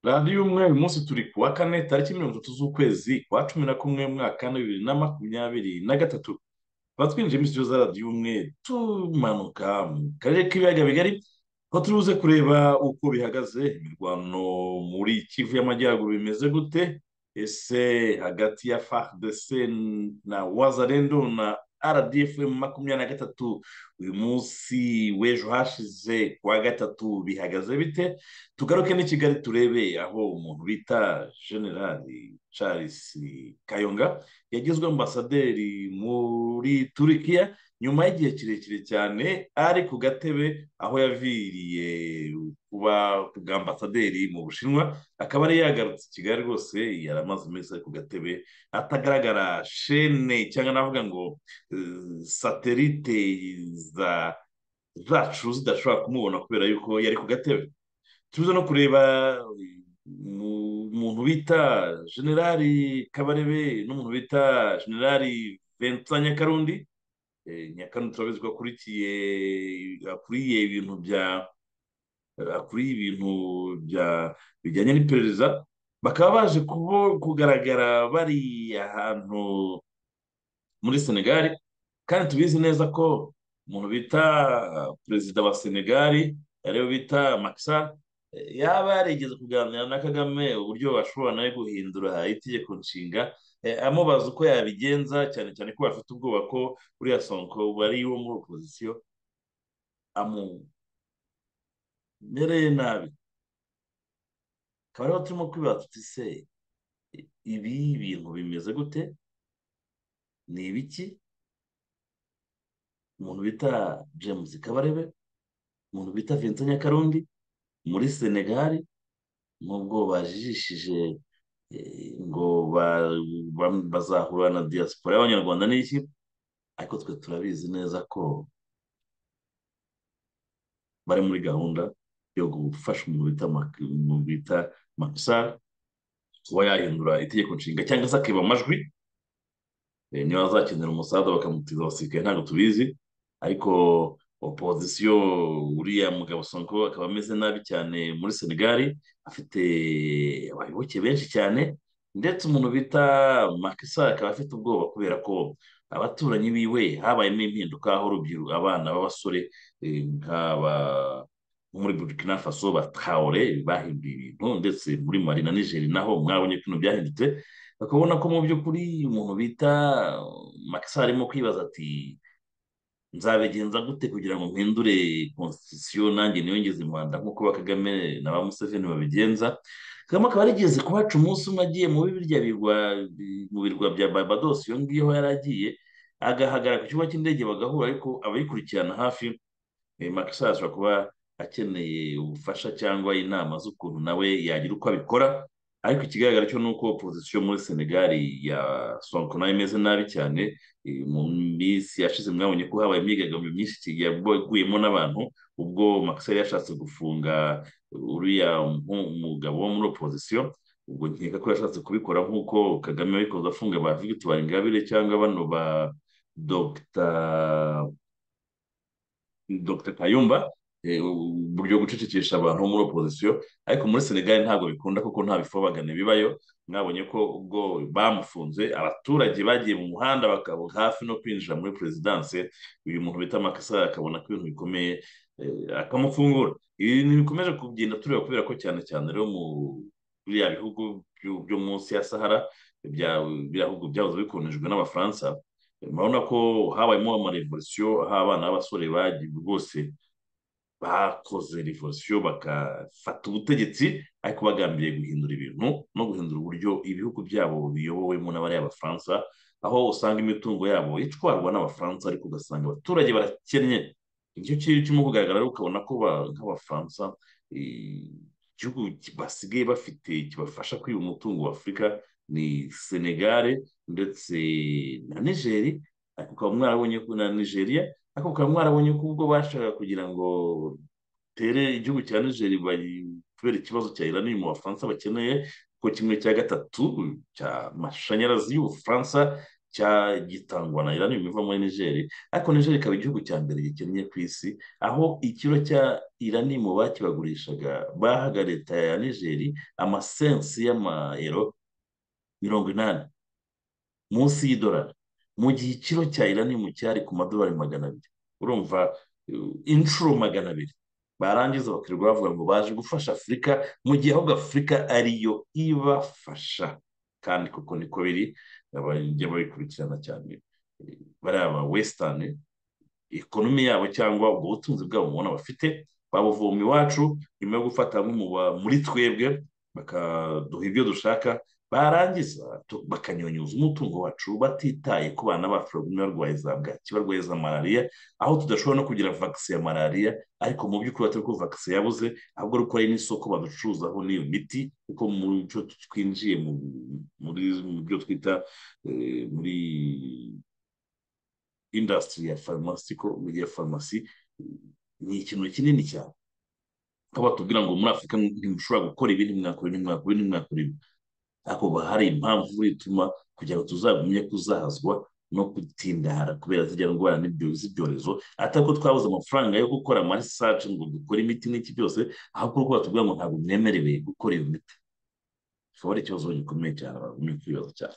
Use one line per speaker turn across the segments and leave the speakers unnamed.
radiyo y'umweru uyu munsi turi kuwa kane tariki mirongo itatu z'ukwezi kwa cumi na kumwe mu mwaka wa bibiri na makumyabiri na gatatu tuba twinjiye muri sitidiyo za radiyo y'umweru tumanuka mu karere k'ibiyaga bigari aho turi buze kureba uko bihagaze imirwano muri kivu y'amajyaruguru bimeze gute ese hagati ya fardc na wazarendo na rdfm makumyabiri na gatatu uyu munsi w'ejo hashize kuwa gatatu bihagaze bite tugaruke n'i kigali turebe aho umuntu bita generali charles kayonga yagizwe ambasaderi muri turikiya nyuma y'igihe kirekire cyane ari ku gatebe aho yaviriye kuba bwa ambasaderi mu bushinwa akaba ari yagarutse i kigali rwose yari amaze iminsi ari ku gatebe atagaragara shene cyangwa navuga ngo satelite zacu zidashobora kumubona kubera yuko yari ku gatebe tuza no kureba umuntu bita generali kabarebe n'umuntu bita generali vincent nyakarundi nyakano turabizi ko akurikiye akuriye ibintu bya akuriye ibintu bya bijyanye n'iperereza bakaba baje kugaragara bari ahantu muri senegali kandi tubizi neza ko umuntu bita perezida wa senegali ariwe bita makisa yaba yarigeze kuganira na kagame uburyo bashobora nawe guhindura itegeko nshinga amubaza uko yabigenza cyane cyane ko bafite ubwoba ko uriya sonko bari wo muri opozisiyo amumereye nabi akaba ariho turimo kwibaza tuti se ibi bintu bimeze gute ni ibiki umuntu bita james kabarebe umuntu bita vincent nyakarundi muri senegali nubwo bajijishije ngo bazahura na diaspora y'abanyarwanda n'iki ariko twe turabizi neza ko bari muri gahunda yo gufasha umuntu bita makusari kuba yahindura itegeko nshinga cyangwa se akiba amajwi niba azakenera umusaza bakamutiza abasirikare ntabwo tubizi ariko opozisiyo uriya mugabo sonko akaba ameze nabi cyane muri senegali afite abayoboke benshi cyane ndetse umuntu bita makisa akaba afite ubwoba kubera ko abaturanyi biwe habayemo impinduka aho urubyiruko abana b'abasore nk'aba muri burkina faso batahore bahinduye ibintu ndetse muri mari na nigeri naho mwabonye ko ibintu byahindutse bakabona ko mu by'ukuri umuntu bita makisa arimo kwibaza ati nzabigenza gute kugira ngo mpindure konstitusiyo nanjye niyongeze impanda nk'uko ba kagame na ba museveni babigenza kagame akaba yarigeze kuhaca umunsi umwe agiye muri birya birwa mu birwa bya barbados iyo ngiyo yari agiye agahagarara ku kibuga cy'indege bagahura ariko abayikurikirana hafi makisa ashobora kuba akeneye ubufasha cyangwa inama z'ukuntu nawe yagira uko abikora ariko ikigaragara cyo ni uko opozisiyo muri senegali ya sonko nayo imeze nabi cyane mu minsi yashize mwabonye ko habaye imyigaragambyo myinshi yaguyemo n'abantu ubwo makisari yashatse gufunga uriya mugabo wo muri opozisiyo ubwo nkeka ko yashatse kubikora nk'uko kagame yabikoze afunga ba victoire ingabire cyangwa bano ba dr kayumba uburyo gucecekesha abantu bo muri opozisiyo ariko muri senegali ntabwo bikunda kuko nta bifobagane bibayo mwabonye ko ubwo bamufunze abaturage bagiye mu muhanda bakaba hafi no kwinjira muri perezidanse uyu muntu bita makasa akabona ko ibintu bikomeye akamufungura ibintu bikomeje kugenda tureba kubera ko cyane cyane rero mu biriya bihugu byo munsi ya sahara biriya bihugu byahoze bikonejwe n'abafaransa murabona ko habayemo amarevolisiyo aho abana b'abasore bagiye rwose bakoze revolisiyo bagafata ubutegetsi ariko bagambiriye guhindura ibintu no guhindura uburyo ibihugu byabo biyobowemo n'abariya bafaransa aho usanga imitungo yabo itwarwa n'abafaransa ariko ugasanga abaturage barakennye icyo kintu kirimo kugaragara rero ukabona ko nk'abafaransa igihugu basigaye bafite kibafasha kwiba umutungo wa afurika ni senegare ndetse na nigeri ariko ukaba mwarabonye ko na nigeria ariko ukaba mwarabonye ko ubwo bashaka kugira ngo tere igihugu cya nigeri kubera ikibazo cya irani mu bafaransa bakeneye ko kimwe cya gatatu cy'amashanyarazi y'ubufaransa cyagitangwa na irani biva muri nigeri ariko nigeri ikaba igihugu cya mbere gikennye ku isi aho ikiro cya irani mu bakibagurishaga bahaga leta ya nigeri amasensi y'amayero mirongo inani munsi y'idolari mu gihe ikiro cya irani mu cyari ku madolari magana abiri urumva uh, inshuro magana abiri barangiza bakirirwa bavuga ngo baje gufasha afurika mu gihe ahubwo afurika ariyo ibafasha kandi kuko niko biri bajya babikurikirana cyane bariya ba wesitani ekonomi yabo cyangwa ubwo butunzi bwabo mubona bafite babuvoma iwacu nyuma yo gufata nk'umuba muri twebwe bakaduha ibyo dushaka barangiza bakanyunyuza umutungo wacu batitaye ku bana bacu bagumye barwaye za bwaki barwaye za malariya aho tudashobora no kugira vakisi ya malariya ariko mu by'ukuri batari ko vakisi yabuze ahubwo ari uko hari n'isoko baducuruzaho n'iyo miti kuko mu byo twinjiye muri byo twita muri indasitiri ya farumasi ya farumasi ni ikintu kinini cyane aho batubwira ngo muri afurika ntimushobora gukora ibi ntimwakora ibi ntimwakora ibi ntimwakora ibi ariko hari impamvu ituma kugira ngo tuzagumye kuzahazwa no gutindara kubera tujya ndwara z'ibyorezo atako twabuze amafaranga yo gukora amarisaje ngo dukore imiti n'iki byose ahubwo kuko batubwira ngo ntabwo mwemerewe gukora iyo miti kikaba ari ikibazo gikomeye cyane bagumye kwibaza cyane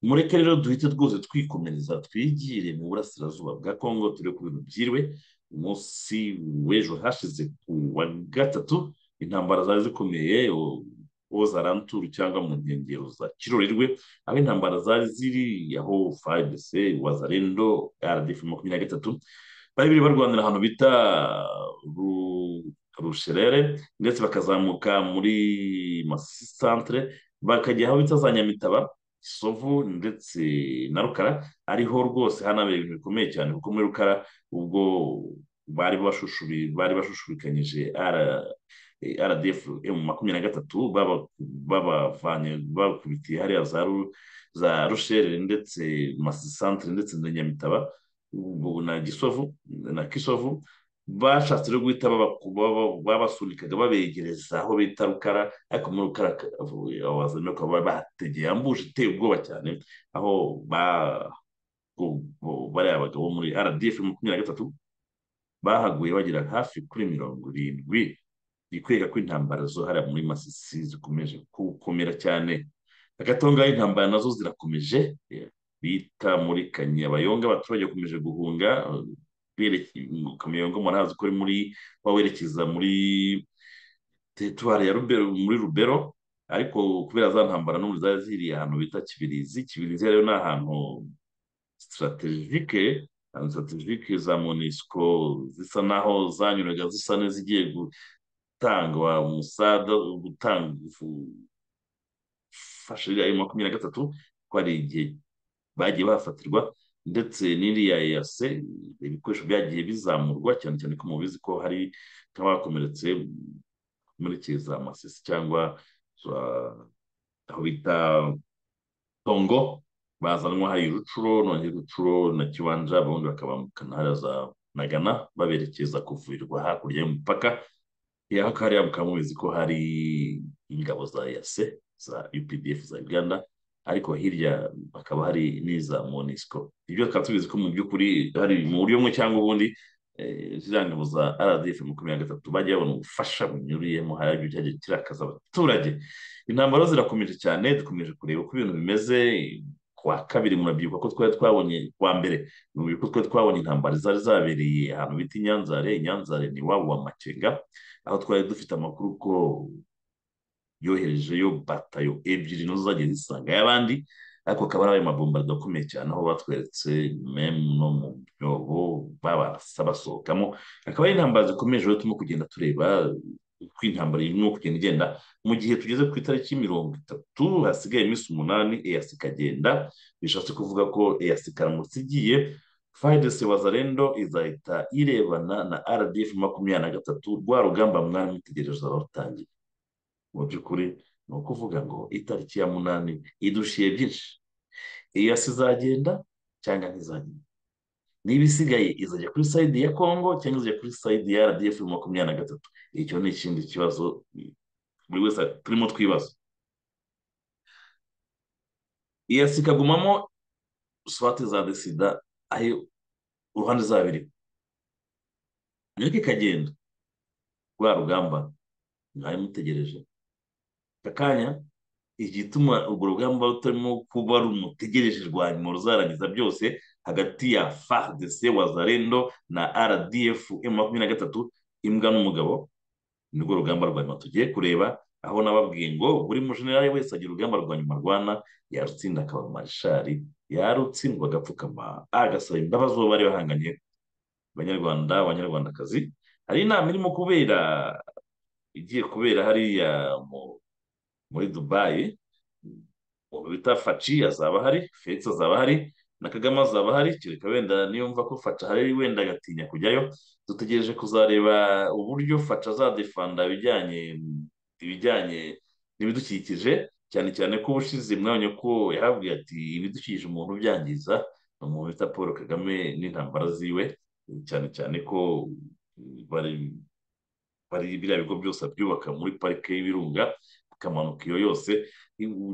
mureke rero duhite rwose twikomereza twigire mu burasirazuba bwa kongo turi ku bintu byiriwe umunsi w'ejo hashize ku wa gatatu intambara zari zikomeye woza ranturu cyangwa mu nkengero za kirorirwe aho intambara zari ziri aho fayidese wazarendo rdf makumyabiri na gatatu bari biri barwanira ahantu bita rusherere ndetse bakazamuka muri santere bakajya aho bita za nyamitaba isovu ndetse na rukara ariho rwose hanabera ibintu bikomeye cyane kuko muri rukara ubwo bari bashushubikanyije rdf makumyabiri na gatatu babavanye babakubitiye hariya za rushere ndetse santere ndetse na nyamitaba na gisovu na kisovu bashatse rero guhita babasunikaga babegereza aho bita rukara ariko muri rukara abazanye bakaba bahategeye ambuje iteye ubwoba cyane aho bariya bagabo muri rdf makumyabiri na gatatu bahaguye bagira hafi kuri mirongo irindwi ni kwereka ko intambara zo hariya muri masisi zikomeje gukomera cyane agatonga intambara nazo zirakomeje bita muri kanyabayonga abaturage bakomeje guhunga kamiyonga murahazi ko muri bawerekeza muri teritwari ya rubero muri rubero ariko kubera za ntambara n'ubu zari ziri ahantu bita kibirizi kibirizi rero ni ahantu sitarategike sitarategike za monisiko zisa naho zanyuraga zisa n'izigiye gutangwa umusada gutanga ufasha iriya makumyabiri na gatatu ko hari igihe bagiye bahafatirwa ndetse n'iriya yase ibikoresho byagiye bizamurwa cyane cyane ko mubizi ko hari nk'abakomeretse muri za masisi cyangwa aho bita tongo bazanwa hari rucuro none rucuro na kibanja ababundi bakabambukana hariya za nagana baberekeza kuvurirwa hakurya y'umupaka yaho hariya mukaba mubizi ko hari ingabo za yase za updf za uganda ariko hirya hakaba hari n'iza monisco ibyo tukaba tubizi ko mu by'ukuri hari mu buryo bumwe cyangwa ubundi ziriya ngabo za rdf makumyabiri na gatatu bajya babona ubufasha bunyuriyemo hari ibyo cyajya kirakaza abaturage intambaro zirakomeje cyane dukomeje kureba uko ibintu bimeze kuwa kabiri murabyibuka ko twari twabonye kuwa mbere murabyibuka ko twari twabonye intambara zari zabereye ahantu bita inyanzare inyanzare ni wabo wa makenga aho twari dufite amakuru ko yoherejeyo batayo ebyiri nazo zagiye zisanga y'abandi ariko akaba ari ayo mabombardo akomeye cyane aho batweretse memu no mu byobo babarasa basohokamo akaba ari intambara zikomeje turimo kugenda tureba uko intambara irimo kugenda igenda mu gihe tugeze ku itariki mirongo itatu hasigaye iminsi umunani eyasi ikagenda bishatse kuvuga ko eyasi ikaramutse igiye fayidesi wazarendo izahita irebana na rdf makumyabiri na gatatu rwa rugamba mwari mwitegereje abarutangiye mu by'ukuri ni ukuvuga ngo itariki ya munani idushiye byinshi eyasi izagenda cyangwa ntizagenda niba isigaye izajya kuri sayidi ya kongo cyangwa izajya kuri sayidi ya rdf makumyabiri na gatatu icyo ni ikindi kibazo buri wese turimo twibaza iyasi ikagumamo swate za desida aho uruhande zabiri nayo kikagenda rwa rugamba mwari mutegereje aka kanya igituma urwo rugamba rutarimo kuba rumutegereje rwa nyuma ruzarangiza byose hagati ya fardc wazarendo na rdf makumyabiri na gatatu imbwa n'umugabo nirwo rugamba rwa nyuma tugiye kureba aho nababwiye ngo buri mujenerali wese agira urugamba rwa nyuma rwana yarutsinda akaba marishari yarutsindwa agapfukama agasaba imbabazi uwo bari bahanganye abanyarwanda abanyarwandakazi hari inama irimo kubera igiye kubera hariya muri dubayi ubu bita faci azaba ahari felix azaba ahari na kagame azaba ahari kereka wenda niyumva ko faca ahari wenda agatinya kujyayo dutegereje kuzareba uburyo faca azadefanda ibijyanye ibijyanye n'ibidukikije cyane cyane ko ubushize mwanya ko yahabwiye ati ibidukikije umuntu ubyangiza ni umuntu bita paul kagame n'intambara ziwe cyane cyane ko bari bari biriya bigo byose byubaka muri parike y'ibirunga ikamanuka iyo yose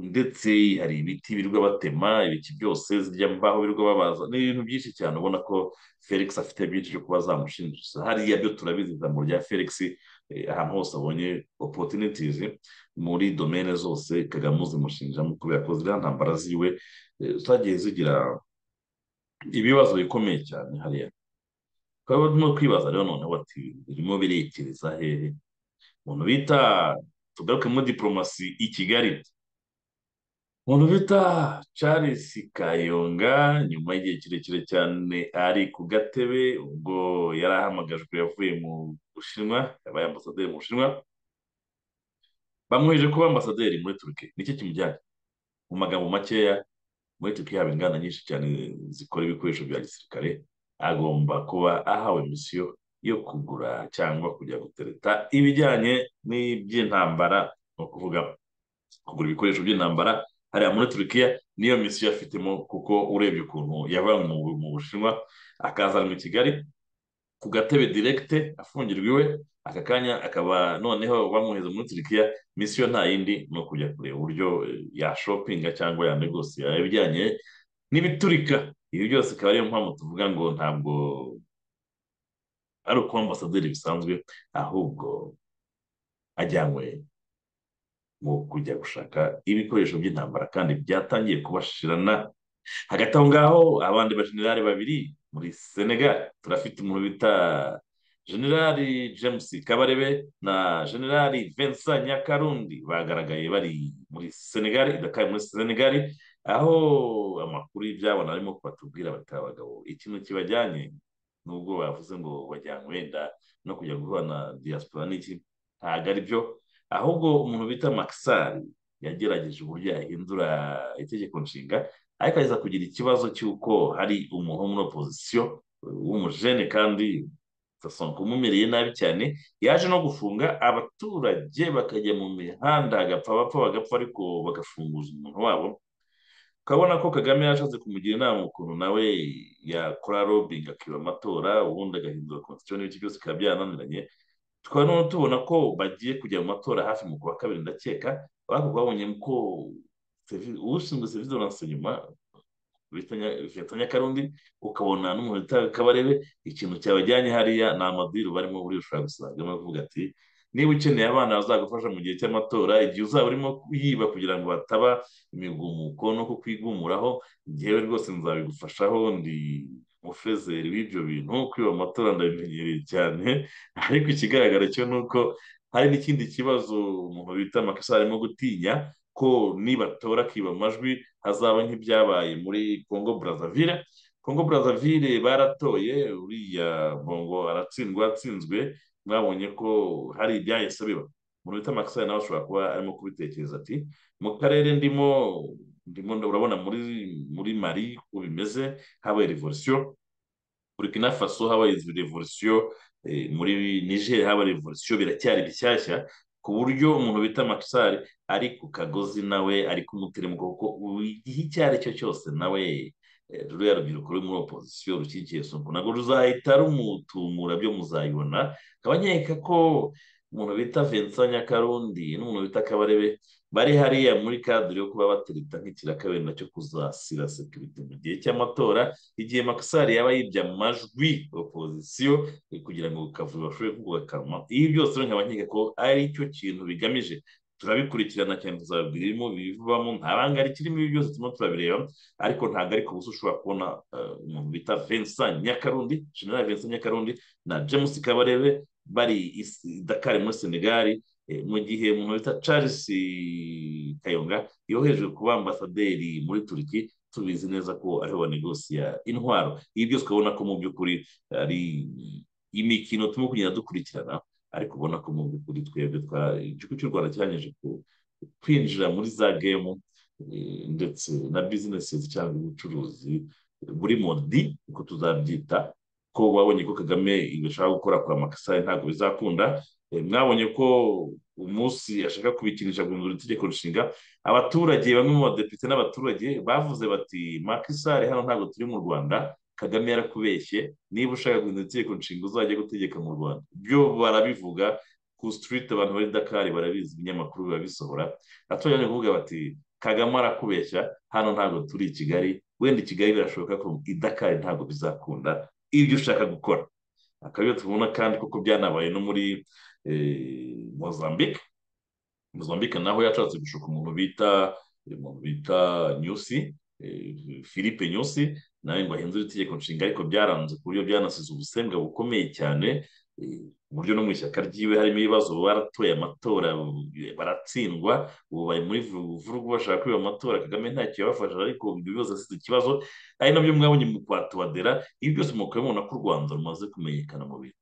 ndetse hari ibiti birirwa batema ibiki byose zijya mbaho birirwa babaza ni ibintu byinshi cyane ubona ko felix afite byinshi byo kuba zamushinjisha hariya byo turabizi ijambo rya felix ahantu hose abonye opportunities muri domene zose kagame uzimushinjamo kubera ko ziriya ntambara ziwe zagiye zigira ibibazo bikomeye cyane hariya twaba turimo kwibaza rero noneho ati birimo birekereza hehe umuntu bita tugaruke muri diporomasi i kigali umuntu bita charles kayonga nyuma y'igihe kirekire cyane ari ku gatebe ubwo yari ahamagajwe yavuye mu bushinwa yabaye ambasaderi mu bushinwa bamwoheje kuba ambasaderi muri turuki nicyo kimujyanye mu magambo makeya muri turuki haba inganda nyinshi cyane zikora ibikoresho bya gisirikare agomba kuba ahawe misiyo yo kugura cyangwa kujya gutereta ibijyanye n'iby'intambara ni ukuvuga kugura ibikoresho by'intambara hariya muri turukiya niyo misiyo afitemo kuko urebye ukuntu yavanywe mu bushinwa akazanwa i kigali ku gatebe direkite afungirwa iwe aka kanya akaba noneho bamwohereza muri turukiya misiyo nta yindi ni ukujya kureba uburyo yashopinga cyangwa yanegosiya ibijyanye n'ibiturika ibi byose akaba ariyo mpamvu tuvuga ngo ntabwo ari ukuba ambasaderi bisanzwe ahubwo ajyanywe mu kujya gushaka ibikoresho by'intambara kandi byatangiye kubashirana hagati aho ngaho abandi bajenerali babiri muri senegal turafite umuntu bita generali james kabarebe na generali vincent nyakarundi bagaragaye bari muri senegal idakaye muri senegal aho amakuru y'ibyabona arimo kubatubwira bati abagabo ikintu kibajyanye nubwo bavuze ngo bajyanywe wenda no kujya guhura na diaspora n'iki ntabwo ari byo ahubwo umuntu bita makisari yagerageje uburyo yahindura itegeko nshinga ariko aza kugira ikibazo cy'uko hari umuntu wo muri opozisiyo w'umujene kandi sasonga umumereye nabi cyane yaje no gufunga abaturage bakajya mu mihanda agapfa bapfa bagapfa ariko bagafunguza umuntu wabo ukabona ko kagame yashatse kumugira inama ukuntu nawe yakora robingi akiba amatora ubundi agahindura konstitusiyo n'ibyo byose bikaba byarananiranye tukaba noneho tubona ko bagiye kujya mu matora hafi mu kwa kabiri ndakeka ariko babonye ko ushinzwe serivisi zoranse nyuma bita nyakarundi ukabona n'umuntu bita kabarebe ikintu cyabajyanye hariya ni amadiru barimo buri ushobora gusanga bavuga ati niba ukeneye abana bazagufasha mu gihe cy'amatora igihe uzaba urimo yiba kugira ngo bataba imigumuko no kukwigumuraho ngewe rwose nzabigufashaho ndi mufezeri w'ibyo bintu kwiba amatora ndabimenyereye cyane ariko ikigaragara cyo ni uko hari n'ikindi kibazo umuntu bita amakosa arimo gutinya ko nibatora akiba amajwi hazaba nk'ibyabaye muri congo brazzaville congo brazzaville baratoye uriya bongo aratsindwa atsinzwe mwabonye ko hari ibyahise biba umuntu bita makisari nawe ashobora kuba arimo kubitekereza ati mu karere ndimo ndimo urabona muri muri mari uko bimeze habaye revolisiyo burkina faso habaye revolisiyo muri niger habaye revolisiyo biracyari bishyashya ku buryo umuntu bita makisari ari ku kagozi nawe ari kumuteremo kuko igihe icyo ari cyo cyose nawe ruriya rubyiruko ruri muri opozisiyo rushyigikiye sonko ntabwo ruzahita rumutumura byo muzayibona nkaba nkeka ko umuntu bita vincent nyakarundi n'umuntu bita kabarebe bari hariya muri kadire yo kuba batereta nk'ikirakabiri nacyo kuzasira sekirite mu gihe cy'amatora igihe makisari yaba yibye amajwi opozisiyo kugira ngo kavuyo bashobore kugakanwa ibi byose nkaba nkeka ko ari cyo kintu bigamije turabikurikirana cyane tuzababwira irimo bivamo nta banga rikirimo ibi byose turimo turabireba ariko ntabwo ari ku buso ushobora kubona umuntu bita vincent nyakarundi general vincent nyakarundi na james kabarebe bari dakari muri senegali mu gihe umuntu bita charles kayonga yohejwe kuba ambasaderi muri turiki tubizi neza ko ariho banegosiya intwaro ibi byose ukabona ko mu by'ukuri ari imikino turimo kugenda dukurikirana ariko ubona ko mu by'ukuri twebwe igihugu cy'u rwanda kirangije kwinjira muri za gemu ndetse na bizinesi cyangwa ubucuruzi buri modi uko tuzabyita ko babonye ko kagame ibishaka gukora kwa makasari ntabwo bizakunda mwabonye ko umunsi ashaka kubikinisha guhindura itegeko nshinga abaturage bamwe mu badepite n'abaturage bavuze bati makisari hano ntabwo turi mu rwanda kagame yarakubeshye niba ushaka guhindura itegeko nshinga uzajya gutegeka mu rwanda byo barabivuga ku sitiriti abantu bari dakari barabizi ibinyamakuru biba bisohora abaturage bari kuvuga bati kagame arakubeshya hano ntabwo turi i kigali wenda i kigali birashoboka ko i dakari ntabwo bizakunda ibyo ushaka gukora akaba iyo tubona kandi kuko byanabaye no muri mozambique mozambique naho yashatse gushuka umuntu bita umuntu bita nyusi philippe nyusi nawe ngo ahindure itegeko nshinga ariko byaranze ku buryo byanasize ubusembwa bukomeye cyane ku buryo no mu ishyaka ryiwe harimo ibibazo baratoye amatora baratsindwa ubu bari muri vurugu bashaka kwiba amatora kagame ntacyo yabafasha ariko ibyo bibazo asize ikibazo ari nabyo mwabonye mu kwatuwadera ibi byose mukaba mubona ko u rwanda rumaze kumenyekana mu bintu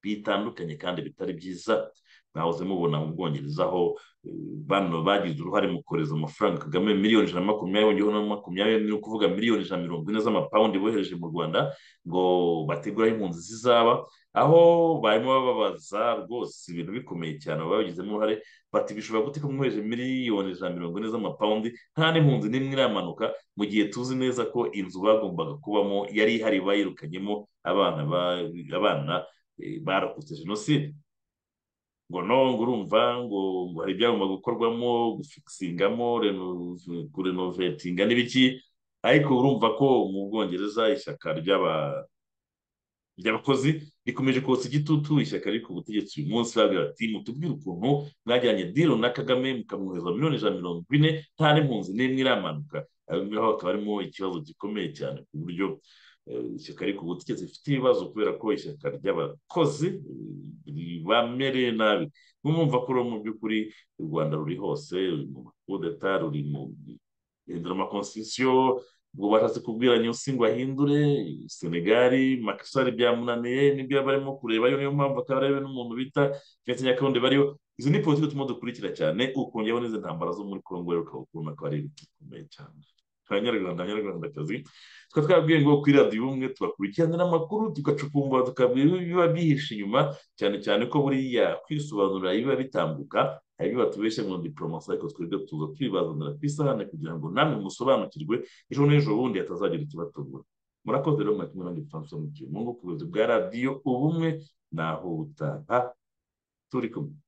bitandukanye kandi bitari byiza mwahoze mubona mu bwongereza aho bano bagize uruhare mu kohereza amafaranga kagame miliyoni ijana na makumyabiri na makumyabiri ni ukuvuga miliyoni ijana na mirongo ine z'amapawundi bohereje mu rwanda ngo bategure aho impunzi zizaba aho barimo bababaza rwose ibintu bikomeye cyane babigizemo uruhare bati bishobora gute ko mwohereje miliyoni ijana na mirongo ine z'amapawundi nta n'impunzi n'imwe iramanuka mu gihe tuzi neza ko inzu bagombaga kubamo yari ihari bayirukanyemo abana abana barokotse jenoside ngo ngo urumva ngo hari ibyagomba gukorwamo gufikisingamo kurenovetinga n'ibiki ariko urumva ko mu bwongereza ishyaka ry'abakozi rikomeje kotsa igitutu ishyaka riri ku butegetsi uyu munsi babwira bati mutubwire ukuntu mwajyanye diro na kagame mukamwohereza miliyoni ijana mirongo ine nta n'impunzi n'imwe iramanuka aho ngaho hakaba harimo ikibazo gikomeye cyane ku buryo ishyaka ariko ubutegetsi rifite ibibazo kubera ko ishyaka ry'abakozi bamereye nabi mwumva ko mu by'ukuri u rwanda ruri hose ruri mu makudeta ruri mu guhindura amakonstitusiyo ubwo bashatse kubwira nyusi ngo ahindure senegali makisari byamunaniye nibyo barimo kureba niyo mpamvu akarebe n'umuntu bita ndetse nyakarundi bariyo izi ni politiki turimo dukurikira cyane ukongeraho n'izi ntambara zo muri kongo rero ukaba ukabona ko ari ibintu bikomeye cyane abanyarwanda abanyarwandakazi tukaba twabwiye ngo kuri radiyo ubumwe tubakurikiranira amakuru tugacukumbura tukabwira ibiba bihishe inyuma cyane cyane ko buriya kwisobanura ibiba bitambuka hari ibyo batubeshya ngo diporomasi ariko twebwe tuza tubibazanira ku isahane kugira ngo namwe musobanukirwe ejo n'ejo bundi hatazagira ikibatungura murakoze rero mwatumwe na gifaransa mu gihe mu buyobozi bwa radiyo ubumwe naho utaha turi kumwe